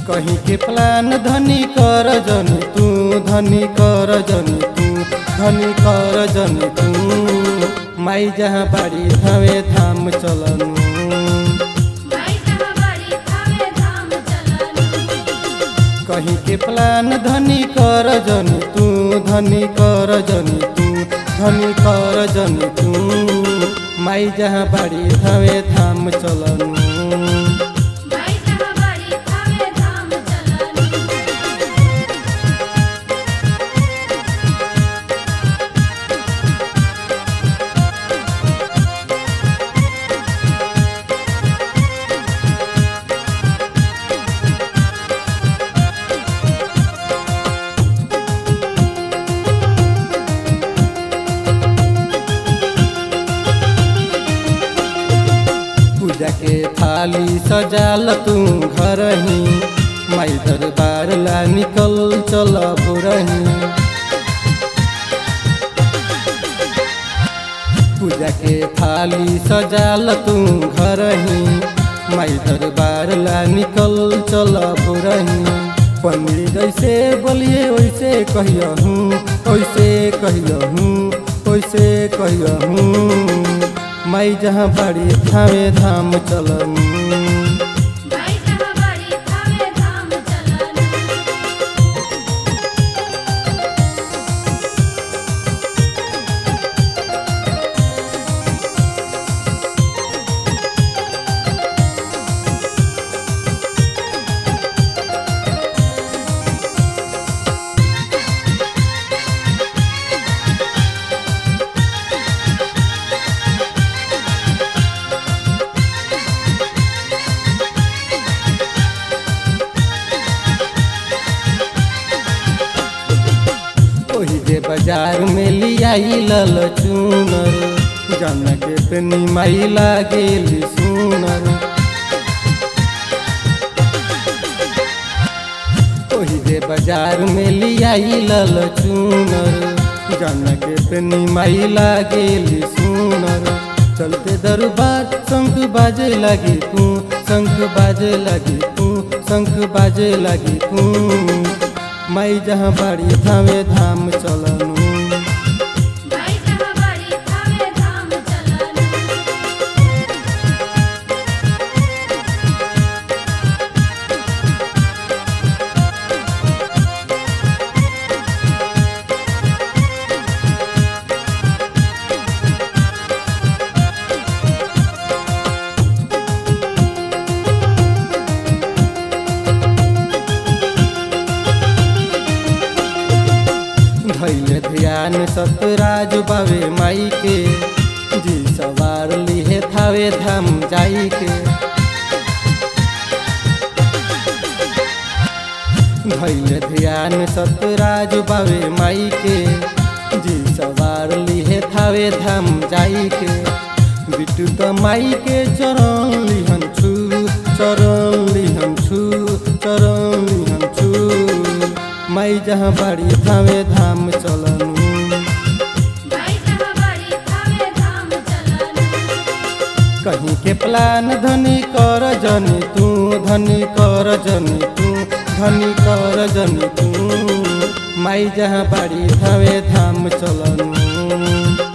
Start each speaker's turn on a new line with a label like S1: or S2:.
S1: कहीं के प्लान धनी कर जन तू धनी कर जन तू धनी कर जन तू माई जहाँ बाड़ी धावे धाम चलनु
S2: माई जहाँ बाड़ी थावे धाम चलनु
S1: कहीं के प्लान धनी कर जन तू धनी कर जन तू धनी कर जन तू माई जहाँ बाड़ी धावे धाम चलनु
S2: माई जहाँ बाड़ी थावे धाम चलनु
S1: पूजा के थाली सजाल तू घर ही माई दरबार ला निकल चल बुरही पूजा के थाली सजाल तू घर ही माई दरबार ला निकल चल बुरही पनीर जैसे बोलिए वैसे कहियहूँ वैसे कहियहूँ वैसे कहियहूँ माई जहाँ बड़ी धामे धाम चलनु
S2: माई जहाँ बाड़ी थावे धाम चलनु
S1: ओही जे बाजार में लियाई लल चूनर जन के पेनी माई लागेली सुनर ओही जे बाजार में लियाई लल चूनर जन के पेनी माई लागेली सुनर चलते दरबार शंख बाजे लगी तू शंख बाजे लगी तू शंख बाजे लगी तू माई जहाँ बाड़ी धामे धाम चलनु
S2: माई जहाँ बाड़ी थावे धाम चलनु
S1: धैल ध्यान सतराज बावे माई के जी सवार लिहे थावे धाम जाई के धैल ध्यान सतराज बावे माई के जी सवार लिहे थावे धाम जाई के बिटू त माई के चरण लिहन छु चरण लिहन छु चरण लिहन छु माई जहाँ बाड़ी धावे धाम चलनु
S2: माई जहाँ बाड़ी थावे धाम चलनु
S1: कहीं के प्लान धनी कर जनी तू धनी कर जनी तू धनी कर जनी तू माई जहाँ बाड़ी धावे धाम चलनु